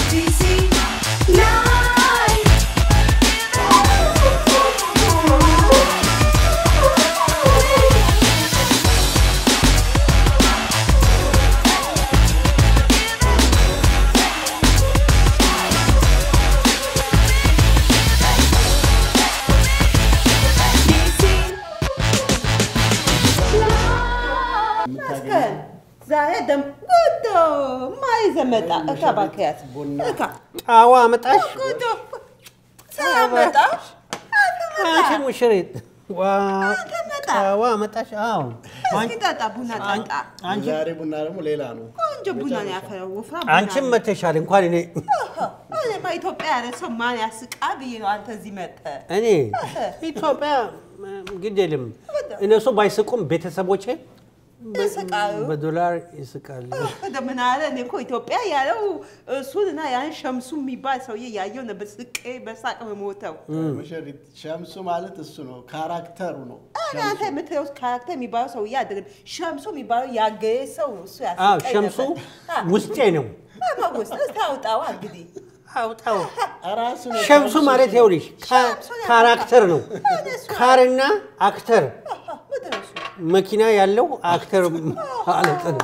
DC Live. DC Live. መስከን ዛሬ ደም ጉዶ ማይዘመጣ እካ ባክያት እካ ጣዋ አመጣሽ ጉዶ ሰላመጣ አንቺ ሙሽሪት ዋ አመጣ ጣዋ አመጣሽ አዎ እስኪ ጠጣ ቡና ጠጣ አንቺ ዛሬ ቡና ደግሞ ሌላ ነው። ቆንጆ ቡና ነው ያፈራው ወፍራም አንቺም መተሻል እንኳን እኔ እኔማ ኢትዮጵያ ያለ ሰው ማን ያስቃ ብዬ ነው አንተ እዚህ መጠ እኔ ኢትዮጵያ ግድ የለም እነሱ ባይስቁም ቤተሰቦቼ በ- ይስቃሉ። በዶላር ይስቃሉ። ምን አለ እኔ እኮ ኢትዮጵያ ያለው እሱን እና ያን ሸምሱ የሚባል ሰውዬ ያየው ነበር ስቄ በሳቅ የምሞተው ሙሽሪት ሸምሱ ማለት እሱ ነው፣ ካራክተሩ ነው። እኔ አንተ የምትለው ካራክተር የሚባለው ሰውዬ አይደለም ሸምሱ የሚባለው ያገየ ሰው ነው እሱ አዎ ያስቀኝ ሸምሱ ነበር። ውስጤ ነው። መውስጥ እስቲ አውጣዋ እንግዲህ አውጣው ራሱ ነው ሸምሱ ማለት ይኸውልሽ ካ- ካራክተር ነው። ካርና አክተር ምንድን ነው እሱ? መኪና ያለው አክተር ማለት ነው።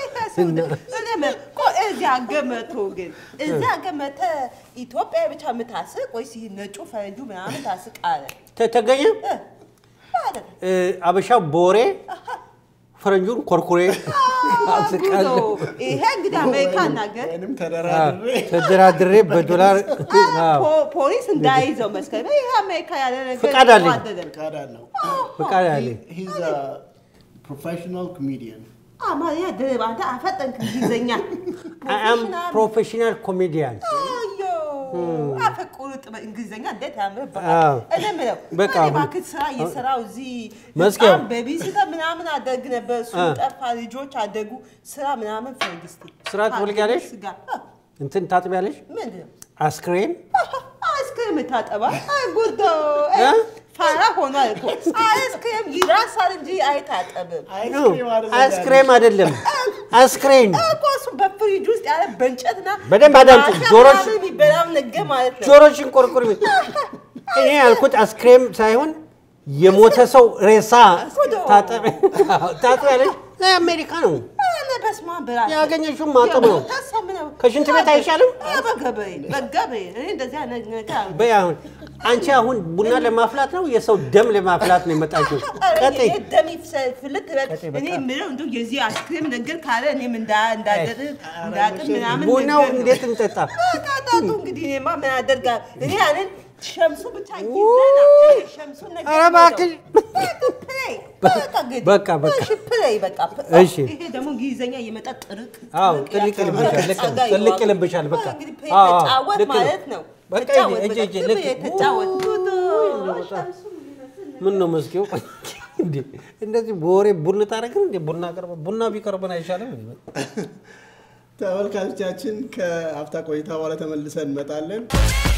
እዚያ ገመቶ ግን እዚያ ገመተ ኢትዮጵያ ብቻ የምታስቅ ወይስ ይህ ነጩ ፈረንጁ ምናምን ታስቅ አለ ተ- ተገኘ እ፣ ማለት ነው። እ፣ አበሻው ቦሬ ፈረንጁን ኮርኩሬ አስቃለሁ። ጉዞ። ይሄ እንግዲህ አሜሪካን ነገር ወይንም ተደራድሬ ተደራድሬ በዶላር አዎ፣ ፖ- ፖሊስ እንዳይዘው መስከረም ይሄ አሜሪካ ያለ ነገር ፍቃድ አለኝ። አይደለም። ፈቃድ አለው። ፍቃድ አለ። ሂዝ ፕሮፌሽናል ኮሜዲያን አማርኛ ድርብ አንተ አፈጠንክ እንግሊዝኛ አም ፕሮፌሽናል ፕሮፌሽናል ኮሜዲያን አዮ አፈ ቁርጥ እንግሊዝኛ እንዴት አዎ። ያምርብሃል። እኔ የምለው በቃ እኔ አሁን- እባክህ ስራ እየሰራሁ እዚህ መስኪያው። በጣም በቢሲተ ምናምን አደግ ነበር። እሱ አ። ጠፋ፣ ልጆች አደጉ። ስራ ምናምን ፈልግ እስኪ። ስራ ትፈልጊያለሽ? ስጋ አ፣ እንትን ታጥቢያለሽ? ምንድን ነው አስክሬን አይስክሬም ታጠባ? አይ ጉዶ እ? ፋራ ሆኗል እኮ አይስክሬም ይራሳል እንጂ አይታጠብም። አስክሬም አይደለም አስክሬን እኮ እሱ በፍሪጅ ውስጥ ያለ በእንጨትና በደንብ አዳምጪ። ማሻ ጆሮሽ- ምናምን የሚበላው ነገር ማለት ነው። ጆሮሽን ቆርቁር። እኔ ያልኩት አስክሬም ሳይሆን የሞተ ሰው ሬሳ ታጠቢ ታጥቢያለሽ። አሜሪካ ነው ኧረ በስመ አብ በላት። ያገኘሽውን ማጠብ ነው። ታሳምነው። ከሽንት ቤት አይሻልም? ኧረ በገበሬ በገበሬ እኔ እንደዚህ አይነት ነገር አልወድም። በይ አሁን አንቺ አሁን ቡና ለማፍላት ነው የሰው ደም ለማፍላት ነው የመጣችው? ኧረ ቀጥይ። ይሄ ደም ይፍሰ- ፍልት በል። ቀጥይ፣ በቃ። እኔ የምለው እንደው የዚህ አይስክሬም ነገር ካለ እኔም እንዳ- እንዳደር እንዳጥም ምናምን ቡናው ነገር ነው። እንዴት እንጠጣ? በቃ ጣጡ እንግዲህ እኔማ ምን አደርጋለሁ? እኔ ያንን ሸምሱ ብቻ ይዘና ሸምሱን ነገር ኧረ እባክሽ። በቃ ፕሌይ በቃ እንግዲህ በቃ፣ በቃ። እሺ ፕሌይ በቃ እሺ። ይሄ ደግሞ እንግሊዘኛ እየመጣ ጥርቅ አዎ ጥርቅ ጥልቅ ያክል ይልብሻል። ልክ ነው። ጸጋ ጥልቅ ይዋጋል። ይልብሻል። በቃ እንግዲህ ፕሌይ አዎ፣ አዎ፣ ተጫወት ልክ ነው። ማለት ነው። በቃ ተጫወት እጅ በቃ እጅ ዝም ልክ ብለህ ተጫወት። ጉዶ ሸምሱ ምን ነው መስኪው እንዴ እንደዚህ በወሬ ቡና ታደርግን እንዴ? ቡና ቀርበ ቡና ቢቀርበን አይሻልም? ተመልካቾቻችን ከአፍታ ቆይታ በኋላ ተመልሰን እንመጣለን።